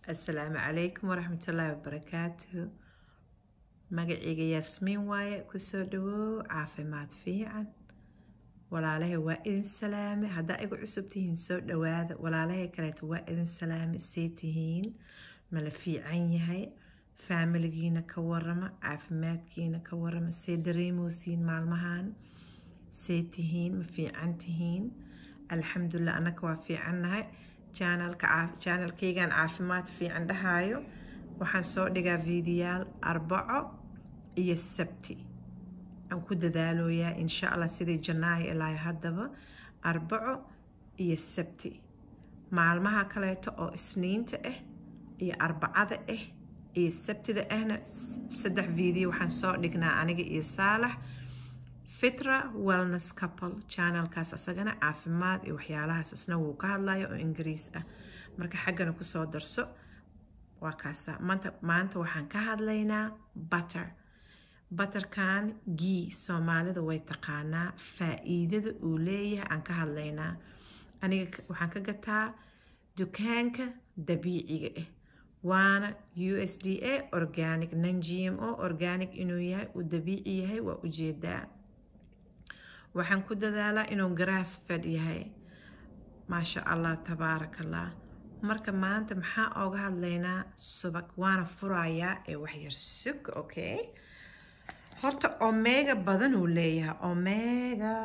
asalaamu calaykum waraxmatullaahi wabarakaatuhu magacayga yaasmiin waaye kusoo dhawow caafimaad fiican walaalahay waa idin salaame haddaa igu cusub tihiin soo dhawaada walaalahay kaleeto waa idin salaame see tihiin mala fiican yahay faamiligiina ka warama caafimaadkiina ka warama see dareemosiin maalmahan see tihiin ma fiican tihiin alxamdulilah annaka waa fiicannahay janalkaygan caafimaad fiican dhahaayo waxaan soo dhigaa fiidiyaal arbaco iyo sabti aan ku dadaaloyaa insha allah sidii janaayo ilaa haddaba arbaco iyo sabti maalmaha kaleeto oo isniinta ah iyo arbacada ah iyo sabtida ahna saddex video waxaan soo dhignaa aniga iyo saalax fitra wellness couple channelkaas asagana caafimaad iyo waxyaalahaas isna wuu ka hadlayo oo ingiriis ah marka xaggana kusoo darso waa kaasa maanta maanta waxaan ka hadlaynaa butter butterkan gii soomaalida way taqaanaa faa-iidada uu leeyahay aan ka hadlaynaa aniga waxaan ka gataa dukaanka dabiiciga ah waana u s d a organic non g m o organic inuu yahay uu dabiici yahay waa ujeedaa waxaan ku dadaalaa inuu grass fed yahay maasha allah tabaaraka allah marka maanta maxaa ooga hadlaynaa subag waana furayaa ee waxyar sug okay horta omega badan uu leeyahay omega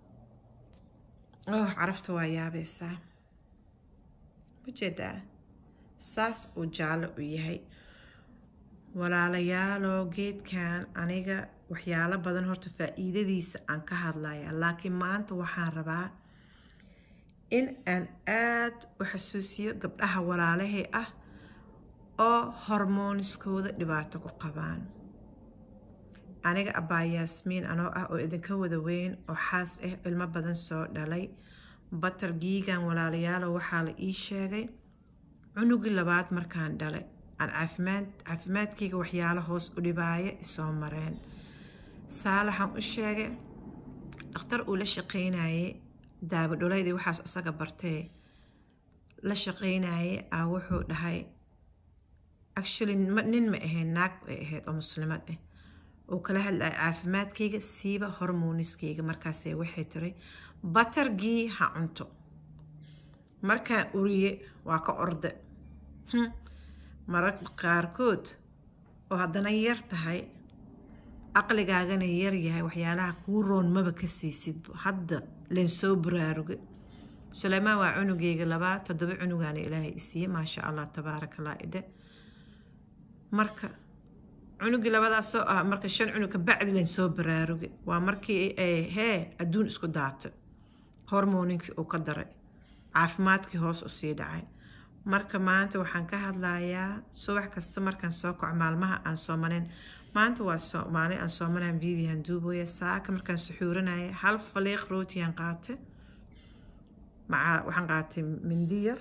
oh carafta waa yaabaysaa ujeedaa saas uu jaallo u yahay walaalayaaloo geedkan aniga waxyaalo badan horta faa-iidadiisa aan ka hadlaya laakiin maanta waxaan rabaa in aan aada u xasuusiyo gabdhaha walaalahay ah oo hormooniskooda dhibaato ku qabaan aniga abbaa yaasmiin anoo ah oo idinka wada weyn oo xaas ah cilmo badan soo dhalay batar giigan walaalayaalo waxaa la ii sheegay cunugii labaad markaan dhalay aan caafimaad caafimaadkayga waxyaalo hoos u dhibaaya isoo mareen saalaxaan u sheegay dhakhtar uu la shaqaynayay daabadholaydii waxaas isaga bartee la shaqaynayay ah wuxuu dhahay actually nin ma ahayn naag ay ahayd oo muslimad ah uu kala hadlaya caafimaadkayga siiba hormoniskayga markaasee waxay tiray batargii ha cunto markaan uriye waa ka orde mararka qaarkood oo haddana yar tahay aqligaagana yar yahay waxyaalaha kuu roon maba ka siisid hadda len soo baraaruga suleymaan waa cunugeyga labaa toddoba cunugaana ilaahay isiiye maasha allah tabaaraka allah idhe marka cunugii labadaasoo ah marka shan cunug ka bacdi len soo baraaruga waa markii hee adduun isku daata hormoninkii uu ka daray caafimaadkii hoos u sii dhacay marka maanta waxaan ka hadlayaa subax kasta markaan soo kaco maalmaha aan soomanayn maanta waa maalin aan soomanaan vidiyan duubooya saaka markaan suxuuranaya hal faliiq rootiyaan qaate maca waxaan qaatay mindiyar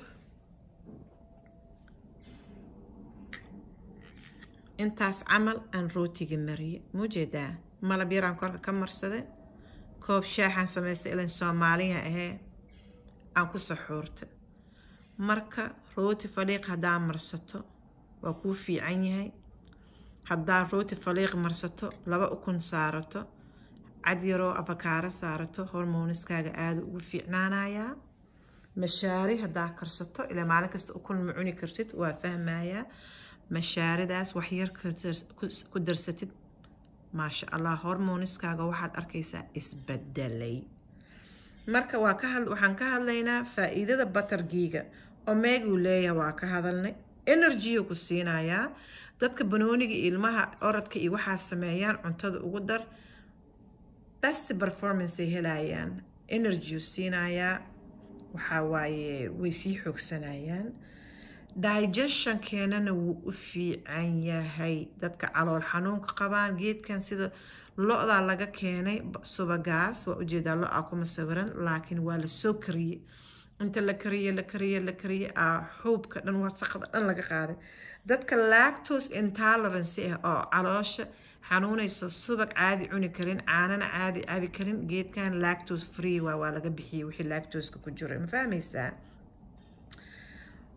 intaas camal aan rootiga mariye muujeedaa malab yaraan korka ka marsade koob shaaxaan samaystay ilan soomaaliya ahee aan ku saxuurta marka rooti faliiq haddaa marsato waa kuu fiican yahay haddaa rooti faliiq marsato laba ukun saarato cad yaroo abakaaro saarato hormoniskaaga aada ugu fiicnaanayaa mashaari haddaa karsato ilaa maalin kasta ukun ma cuni kartid waa fahmayaa mashaaridaas waxyar ku darsatid maasha allah hormoniskaaga waxaad arkaysaa isbedelay marka waa ka waxaan ka hadlaynaa faa-iidada batargiiga omeguu leeyahay waa ka hadalnay energy ku siinayaa dadka banooniga ilmaha orodka iyo waxaa sameeyaan cuntada ugu dar best performance ay helayaan energy siinayaa waxaa waaye way sii xoogsanayaan digestionkeenana wuu u fiican yahay dadka calool xanuunka qabaan geedkan sida lo-daa laga keenay subagaas waa ujeedaa lo-a kuma sawiran laakiin waa lasoo kariyey inta la kariye la kariye la kariye ah xuubka dhan wasaqda dhan laga qaaday dadka lactose intolerance ah oo caloosha xanuunayso subag caadi cuni karin caanana caadi cabi karin geedkan lactose free waa waa laga bixiyey wixii lactoska ku jira ma fahmaysaa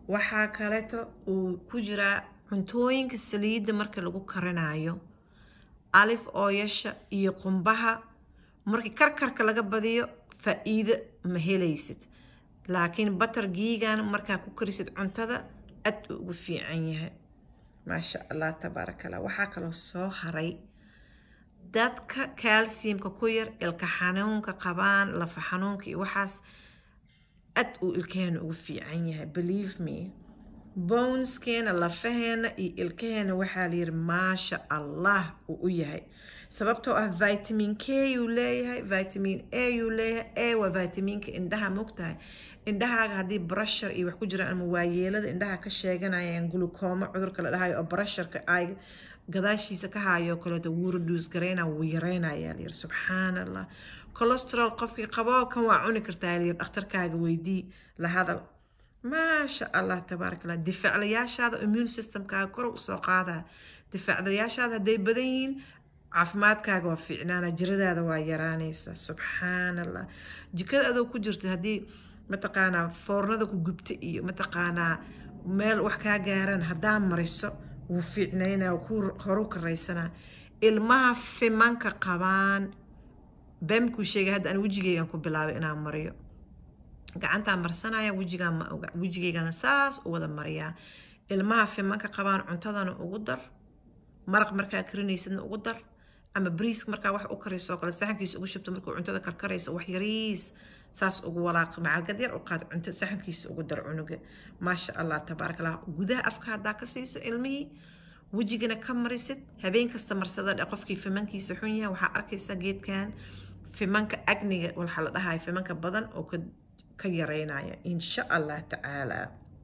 waxaa kaleeto uu ku jiraa cuntooyinka saliidda marka lagu karinayo alif ooyasha iyo qumbaha markii karkarka laga badiyo faa-iido ma helaysid laakiin batar giigan markaa ku karisid cuntada aad uu ugu fiican yahay maasha allah tabaaraka allah waxaa kaloo soo haray dadka calciumka ku yar ilka xanuunka qabaan lafa xanuunka iyo waxaas aad uu ilkaheena ugu fiican yahay believe me boneskeena lafaheena iyo ilkaheena waxaa layiri maasha allah uu u yahay sababtoo ah vitamin k uu leeyahay vitamin a uu leeyahay a waa vitaminka indhaha mogtahay indhahaaga haddii brashar iyo wax ku jiraan ama waayeelada indhaha ka sheeganayaan glucoma cudurka la dhahayo oo brasharka ay gadaashiisa ka haayoo kaleeto wuu reduce garayna wuu yaraynayaa layiri subxaan allah cholesterol qofkii qabo kan waa cuni kartaa layiri dhakhtarkaaga weydii la hadal maasha allah tabaaraka allah difaaclayaashaada immune systemkaaga kor usoo qaadaa difaaclayaashaada hadday badan yihiin caafimaadkaaga waa fiicnaana jiradaada waa yaraanaysa subxaan allah jikada adoo ku jirto haddii mataqaanaa foornada ku gubta iyo mataqaanaa meel wax kaa gaaraan haddaa mariso wuu fiicnaynaa ku horu karaysanaa ilmaha fimanka qabaan bemkuu sheegay hadda aan wejigeygan ku bilaabay inaan mariyo gacantaan marsanaya wejigaan ma oga wejigeygan saas u wada mariyaa ilmaha fimanka qabaan cuntadana ugu dar maraq markaa karinaysidna ugu dar ama briiska markaa wax u karayso kale saxankiisa ugu shubto markuu cuntada karkarayso wax yariis saas ugu walaaq macalgad yar u qaad cunto saxankiisa ugu dar cunuga maasha allah tabaaraka allah gudaha afka haddaa ka siiso ilmihii wejigana ka marisid habeen kasta marsada dhe qofkii fimankiisa xun yahay waxaa arkaysaa geedkan fimanka agniga waxaa la dhahay fimanka badan oo ka yareynaya insha allah tacaala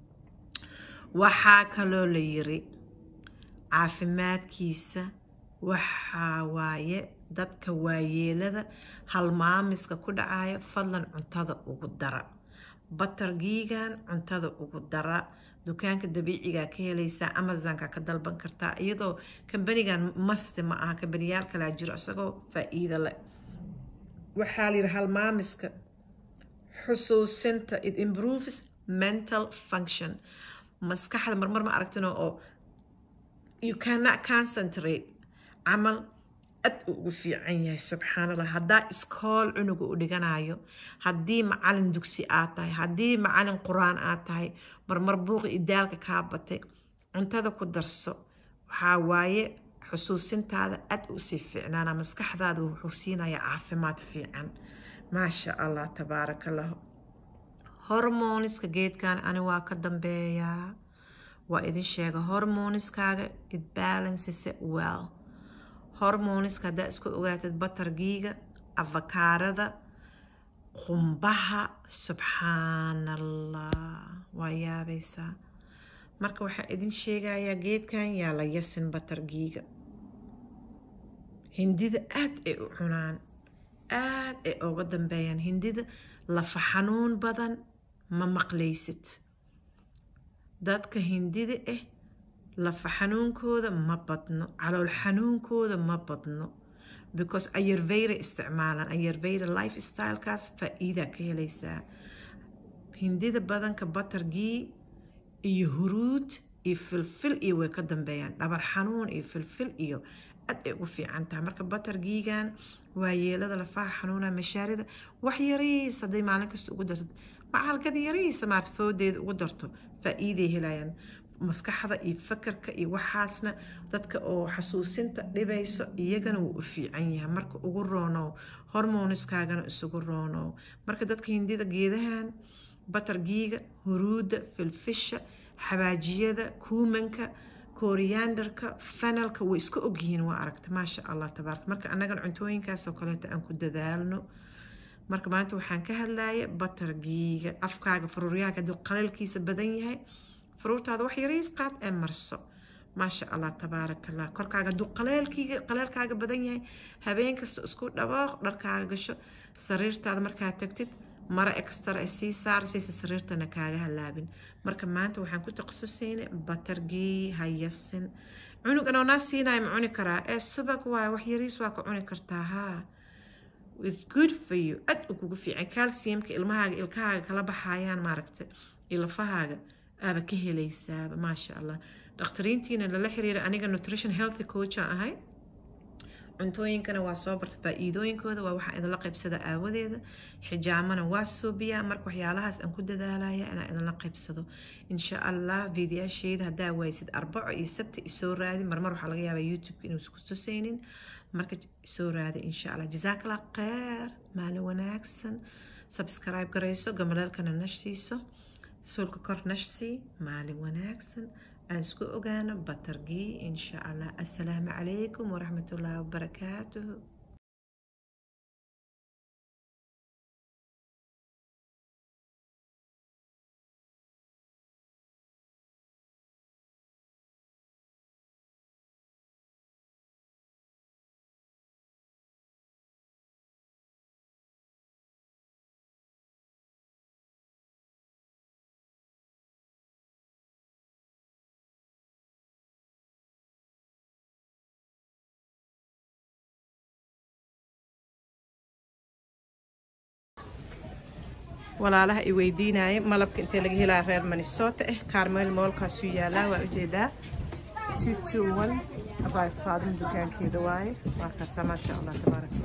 waxaa kaloo la yiri caafimaadkiisa waxaa waaye dadka waayeelada halmaamiska ku dhacaya fadlan cuntada ugu dara batargiigan cuntada ugu dara dukaanka dabiicigaa ka helaysaa amazonka ka dalban kartaa iyadoo kambanigan maste ma aha kambaniyaal kalaa jiro isagoo faa-iido leh waxaa la yidhi halmaamiska xusuusinta it improves mental function maskaxda marmar ma aragtino oo you cannot concentrate camal aad uu ugu fiican yahay subxaan allah haddaa iskool cunuga u dhiganayo haddii macalin dugsi aad tahay haddii macalin qur-aan aad tahay marmar buuqi idaalka kaa batay cuntada ku darso waxaa waaye xusuusintaada aad u sii fiicnaana maskaxdaada wuxuu siinayaa caafimaad fiican maasha allah tabaaraka allah hormoniska geedkan ani waa ka dambeeyaa waa idin sheega hormoniskaaga it balances it well hormoniska haddaa isku ogaatid batargiiga afakaarada qumbaha subxaan allah waa yaabaysaa marka waxaa idin sheegayaa geedkan yaa la yasin batargiiga hindida aada ay u cunaan aada ay uga dambeeyaan hindida lafa xanuun badan ma maqlaysid dadka hindida ah lafa xanuunkooda ma badno calool xanuunkooda ma badno because ayarveyra isticmaalaan ayarveyra life stylekaas faa-iidaa ka helaysaa hindida badanka batargii iyo huruud iyo filfil iyo way ka dambeeyaan dhabar xanuun iyo filfil iyo aad ay ugu fiican tahay marka batargiigan waa yeelada lafaha xanuuna mashaarida wax yariis hadday maalin kasta ugu dartid macalgad yariisa maart foodeeda ugu darto faa-iiday helayaan maskaxda iyo fakarka iyo waxaasna dadka oo xasuusinta dhibayso iyagana wuu u fiican yahay marka ugu roonow hormoniskaagana isugu roonow marka dadka hindida geedahan batargiiga huruudda filfisha xabaajiyada kuumanka koriyandarka fanalka way iska ogyihiin waa aragta maasha allah tabaaraka marka annagan cuntooyinkaasoo kaleeto aan ku dadaalno marka maanta waxaan ka hadlaya batargiiga afkaaga faruuryaaga hadduu qaleelkiisa badan yahay faruurtaada wax yariis qaad ee marso maasha allah tabaaraka allah korkaaga hadduu qaleelkiiga qaleelkaaga badan yahay habeen kasta isku dhaboaq dharkaaga gasho sariirtaada markaa tagtid mara extra ay sii saaraysa sariirtana kaaga halaabin marka maanta waxaan ku taqasusaynay batargii hayasin cunug anoonaa siinaya ma cuni karaa ee subag waay wax yariis waa ka cuni kartaa haa its good for you aad u kugu fiican calciumka ilmahaaga ilkahaaga kala baxayaan maaragta iyo lafahaaga aaba ka helaysaaba maasha allah dhakhtariintiina lala xiriira aniga nutrition healthy coach aan ahay cuntooyinkana waa soo barta faa-iidooyinkooda waa waxaa idinla qaybsada aawadeeda xijaamana waa suubiyaa marka waxyaalahaas aan ku dadaalaya inaan idinla qaybsado insha allah fiidiyaasheyda haddaa waysid arbaco iyo sabti isoo raadi marmar waxaa laga yaabaa youtube-ka inuusan ku tusaynin marka isoo raadi insha allah jazaakala kheer maalin wanaagsan subscribe garayso gamaleelkana nashtiiso suulka kor nashsii maalin wanaagsan aan isku ogaano batargii insha allah assalaamu calaykum waraxmat ullaahi wabarakaatuhu walaalaha i weydiinaya malabka intee laga helaa reer minnesota ah carmel moolkaasuu yaalaa waa ujeedaa abay faadin dukaankeeda waaye markaasa maasha allah tabaarak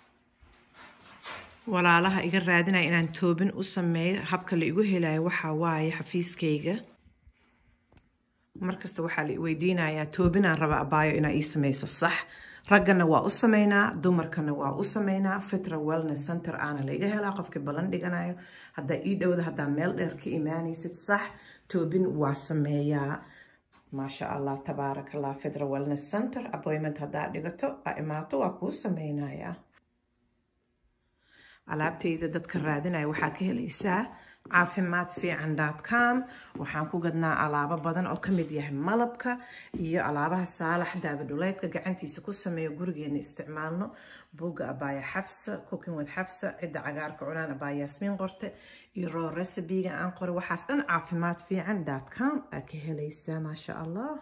walaalaha iga raadinaya inaan toobin u sameeyo habka la igu helayo waxaa waaye xafiiskayga markasta waxaa la weydiinayaa toobinaan raba abaayo inaa ii sameyso sax raggana waa u sameynaa dumarkana waa u sameynaa fitra wellness center aana laiga helaa qofkii ballan dhiganayo haddaa ii dhowda haddaa meel dheer ka imaanaysid sax toobin waa sameeyaa maasha allah tabaarak allah fitra wellness center appointment haddaa dhigato a imaato waa kuu sameynayaa alaabtayda dadka raadinaya waxaa ka helaysaa caafimaad fiican com waxaan ku gadnaa alaabo badan oo kamid yahay malabka iyo alaabaha saalax daabadhuleydka gacantiisa ku sameeyo gurigeena isticmaalno buugga abaaya xafsa cooking with xafsa cidda cagaarka cunaan abaaya yaasmiin qorte iyo roo recibiga aan qoray waxaas dhan caafimaad fiican com aa ka helaysaa maasha allah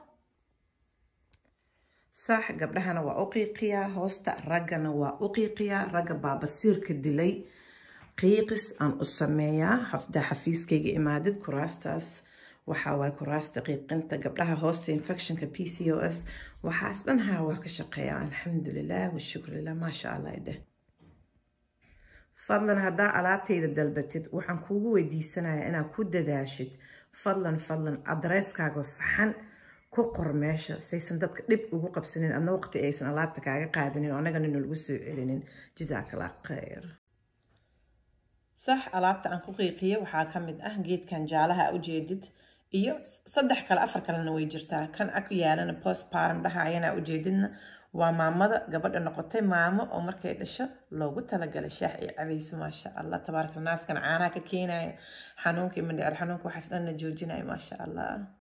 sax gabdhahana waa u qiiqiyaa hoosta raggana waa u qiiqiyaa ragga baabasiirka dilay qiiqis aan u sameeyaa hafdaa xafiiskayga imaadid kuraastaas waxaa waay kuraasta qiiqinta gabdhaha hoosta infectionka p c o s waxaas dhan haa waa ka shaqeeyaa alxamdulilah washukrilah maasha allah idheh fadlan haddaa alaabtayda dalbatid waxaan kuugu weydiisanayaa inaad ku dadaashid fadlan fadlan adresskaago saxan ku qor meesha saysan dadka dhib ugu qabsanin adna waqti aysan alaabta kaaga qaadanin oo annagana nalagu soo celinin jazaakala khayr sax alaabta aan ku qiiqiya waxaa ka mid ah geedkan jaalaha a ujeedid iyo saddex kale afar kalena way jirtaa kan ag yaalana postparm dhaha ayana ujeedidna waa maamada gabadha noqotay maamo oo markay dhasho loogu talagalay shaax ay cabayso maasha allah tabaaraka naaskan caanaha ka keenaya xanuunka iyo mandhicir xanuunka waxaas dhanna joojinaya maasha allah